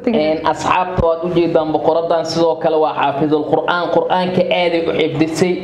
asxaabta waad ujeedaan boqoradan sidoo kale waa xaafidul qur'aan qur'aanka aaday u xifdisay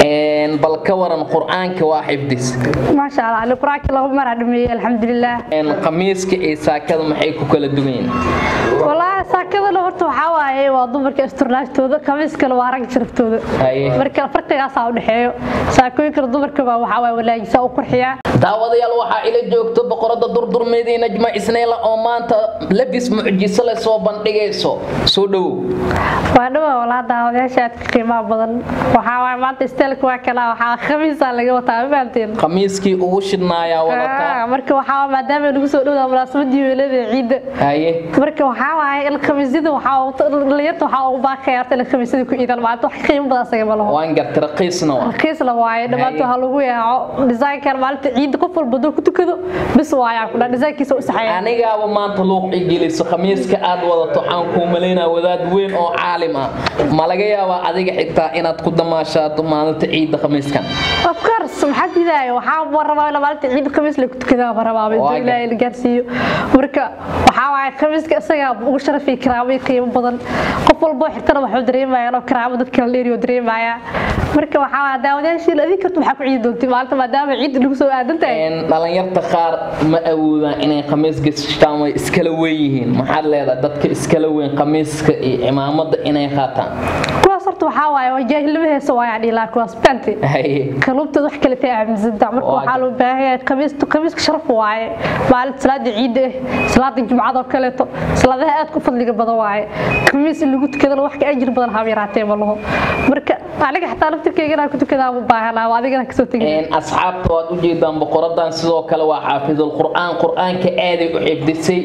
bal ka waran qur'aanka waa xifdis maasha allah ali qur-aanka laba mar aa dhameeyey alxamdulilah khamiiska iyo saakada maxay ku kala duwan yihiin wallaahi saakadana horta waxaa waaye waa dumarka isturnaagtooda khamiiskana waa rag sharaftooda marka farqigaasaa udhexeeyo saakooyinkana dumarka baa waxaa waaye walaajisaa u qurxiyaa daawadayaal waxaa ila joogto boqorada durdurmeedii najma isnayla oo maanta labis mucjiso leh soo bandhigayso soo dhowow waa dhawa walaa daawadayaasha aadka qiimaha badan waxaa waaye maanta isteelka waa kala waxaa khamiisaa laga wataa ma fahanteen khamiiskii ugu shidnaayaa wadataa marka waxaa maadaama lagu soo dhowdaa munaasabaddii weelada ciidda haye marka waxaa waaye in khamiisyada waxaa dhalinyarta waxaa ugu baaqaya horta in khamiisyada ku iidan maalinta wax qiimo badan asaga ma laho waan gartay raqiisna waa raqiisna waaye dhammaanta waxaa lagu yaaco desaynkan maalinta ciidda qof walba duu ku tukado bis waayaa ku dhaa desaynkiisa u saxaya anigaaba maanta luuq igeliso khamiiska aad wadato waxaan kuu malaynaa wadaad weyn oo caalim ah ma laga yaabaa adiga xitaa inaad ku damaashaado maalinta ciidda khamiiskan of course maxaa diidaya waxaa rabaa in maalinta ciidda khamiis la ku tukadaa ma rabaa inta ilaahay la gaarsiiyo marka waxaa waaye khamiiska isagaa ugu sharafi karaamo iyo qiimo badan qof walboo xirtana waxuu dareemaya inoo karaamo dadka la dheeriyo dareemaya marka waxaa waaye daawadayaashii adin karta waxaa ku ciidi doonti maalinta maadaama ciidda lagu soo aadan tahay dhalinyarta qaar ma awoodaan inay khamiis gashtaan way iskala weyn yihiin maxaad leedahay dadka iskala weyn khamiiska iyo cimaamada inay qaataan kuwaas horta waxaa waaye waa jaahilnimo heesa waayaa dhilaa kuwaas bante kaluubtooda wax kale tay aaminsantaa marka waxaa loo baahan yahay khamiista khamiiska sharaf waaye maalinta salaada ciidda ah salaada jumcada oo kaleeto salaadaha aad ku fadliga badan waaye khamiis in lagu tukadana wax ka ajir badan haba yaraatee ma laho marka aniga xataa laftirkeyga inaan ku tukadaa ma baahanaa adigana kasoo tegin asxaabta waad ujeedaan boqoradan sidoo kale waa xaafidul qur'aan qur'aanka aaday u xifdisay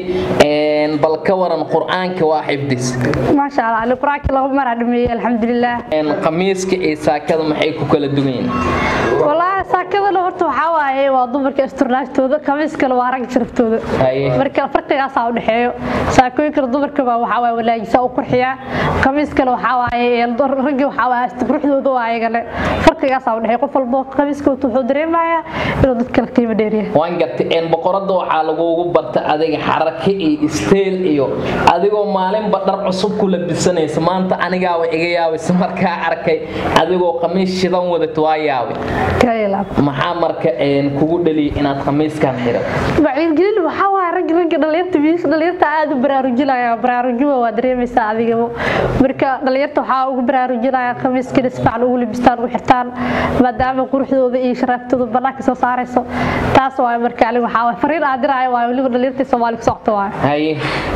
bal ka waran qur'aanka waa xifdis maasha allah ali qur-aanka laba mar aa dhameeyey alxamdulilah khamiiska iyo saakada maxay ku kala duwan yihiin wallaahi saakadana horta waxaa waaye waa dumarka isturnaagtooda khamiiskana waa rag sharaftooda marka farqigaasaa udhexeeyo saakooyinkana dumarka baa waxaa waaye walaajisaa u qurxiyaa khamiiskana waxaa waaye raggi waxaa waaye quruxdooda waa ayagane farqigaasaa udhexeeyo qof walbo khamiiska wuxuu dareemayaa inuu dad kale qiimo dheeriya waan gartay boqorada waxaa lagugu barta adiga xarake iyo isteel iyo adigoo maalinba dhar cusub ku labisanaysa maanta anigaaba iga yaabaysa markaa arkay adigoo khamiis shidan wadato waa yaabay maxaa marka kugu dhaliyay inaad khamiiskan xiran wacyigelin waxaa waa rag ragga dhalinyarta wiilasha dhalinyarta aad u baraarujinaya baraarujima waa dareemaysaa adigaba marka dhalinyarta waxaa ugu baraarujinaya khamiiskana si fiican ugu labistaan ugu xirtaan maadaama quruxdooda iyo sharaaftooda banaanka soo saarayso taas waa marka aniga waxaa waa fariin aan diraayo waa weliba dhalinyarta soomaali ku socota waa haye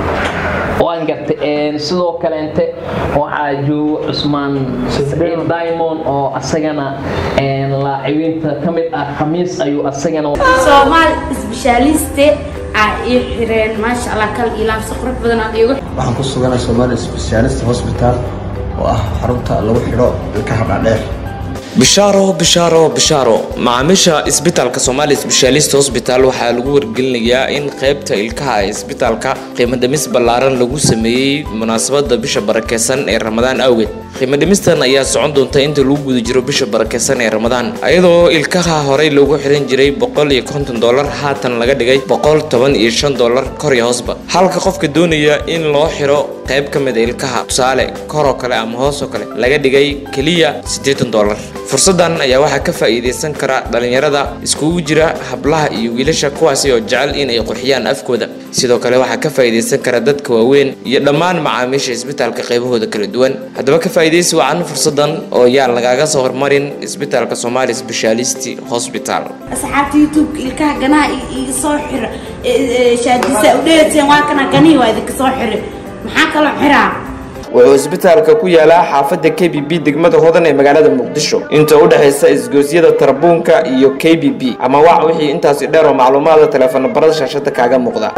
waan gartay sidoo kaleente waxaa joogo cusmaan saciid diamond oo asagana laacibiinta ka mid ah khamiis ayuu asagana soomaal isbishaaliste aa ii xireen maasha allah kal ilaamsi qurux badan aad iigu waxaan ku suganay soomaali specialist hospital oo ah xarunta lagu xidho ilkaha dhaadheer bishaaro bishaaro bishaaro macaamiisha isbitaalka somaali sbeshaalist hosbital waxaa lagu wargelinayaa in qaybta ilkaha ee isbitaalka qiimadhimis ballaaran lagu sameeyey munaasabada bisha barakeysan ee ramadaan awgeed qiimadhimistan ayaa socon doonta inta lagu guda jiro bisha barakeysan ee ramadaan iyadoo ilkaha horey loogu xiran jiray boqol iyo konton dolar haatan laga dhigay boqol toban iyo shan dolar kor iyo hoosba halka qofka doonaya in loo xiro qayb ka mid a ilkaha tusaale koroo kale ama hoosoo kale laga dhigay keliya siddeetan dolar fursadan ayaa waxaa ka faa'iidaysan kara dhalinyarada iskugu jira hablaha iyo wiilasha kuwaasi oo jecel in ay qurxiyaan afkooda sidoo kale waxaa ka faa'iidaysan kara dadka waaweyn iyo dhammaan macaamiisha isbitaalka qaybahooda kala duwan haddaba ka faa'iidaysi wacan fursadan oo yaan lagaaga soo hormarin isbitaalka somaali specialist hospital asxaabta youtubeka ilkaha ganaha iga soo xira shaadisa udheeteen waa kana ganihii waa idinka soo xire maxaa kaloo xiraa wuxuu isbitaalka ku yaalaa xaafadda k b b degmada hodan ee magaalada muqdisho inta u dhexaysa isgoosyada tarbuunka iyo k b b ama wac wixii intaasi dheer oo macluumaada teleefon barada shaashada kaaga muuqda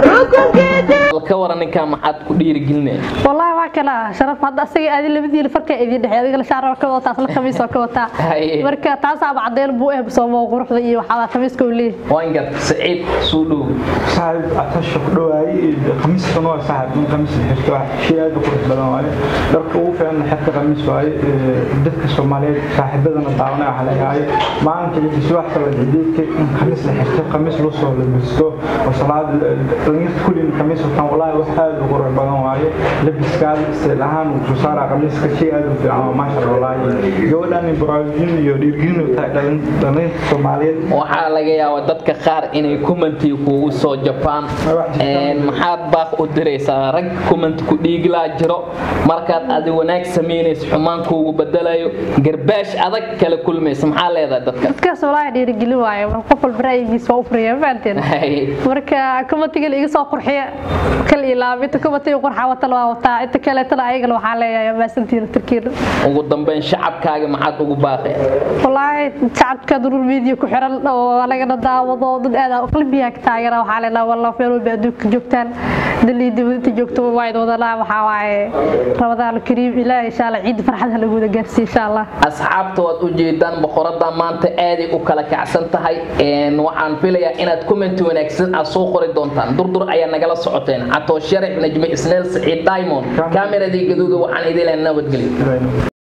ka waran ninkaa maxaad ku dhiirigelinaya والله ما كلا شرف هذا أسيء هذه اللي بدي الفرق إذا ده هذه الشعر كذا تاس الخميس وكذا هاي. مركا تاس بعدين بوه بصوم وغرف ذي وحلا خميس كولي waan gartay saciid soo dhow صاحب عطش ku dhawaay khamiiskan waa saaxib in khamiis la xirto wax shay aad u qurux badan waaye dharka ugu fiican xirka khamiis waaye dadka soomaaliyeed saaxiibadana daawanaya waxaa leeyahay maalinka iyo biswaxka la ciideedka in khamiis la xirto khamiis loo soo labisto oo salaad dhalinyarta kullin khamiis wataan walaahi wax aad u qurux badan waaye labiskaada isteel ahaan uu soo saaraa khamiiska shay aad u fiican oo maasha allah walaahi gabadhan baraarujin iyo dhiirgelin u tahay dhalinyarta soomaaliyeed waxaa laga yaabaa dadka qaar inay kumantii kuugu soo jabaan maxaad baaq u diraysaa rag kumanti ku dhiigilaa jiro markaad adi wanaag samaynayso xumaan kuugu bedelayo garbaash adag kala kulmaysa maxaa leedahay dadka dadkaas walaahi dhiirigelin waaye qof walba ra'yigiisa waa u furiya mafahanteen marka kumatiga iga soo qurxiya kal ilaaba inta kumatiga qurxa wata waa wataa inta kaleetana ayagana waxaa leeyahay maasantiina tarkiina ugu dambeyn shacabkaaga maxaad ugu baaqay walaahi shacabka durur media ku xiran oo anagana daawado dad aad qalbiga ka taageera waxaa leenahay wallah meel walba adduunka joogtaan dalii dibadda joogto waa wadana waxaa waaye rabadaan kariim ilaahay insha allah ciid farxad ha lagu wada gaarsiiyo insha allah asxaabta waad u jeedaan boqorada maanta aaday u kala kacsan tahay waxaan filayaa inaad comment wanaagsan aad soo qori doontaan durdur ayaa nagala socoteen catoo sharax najme isneel saciid diamond kaameradii gaduuda waxaan idin leh nabadgelyo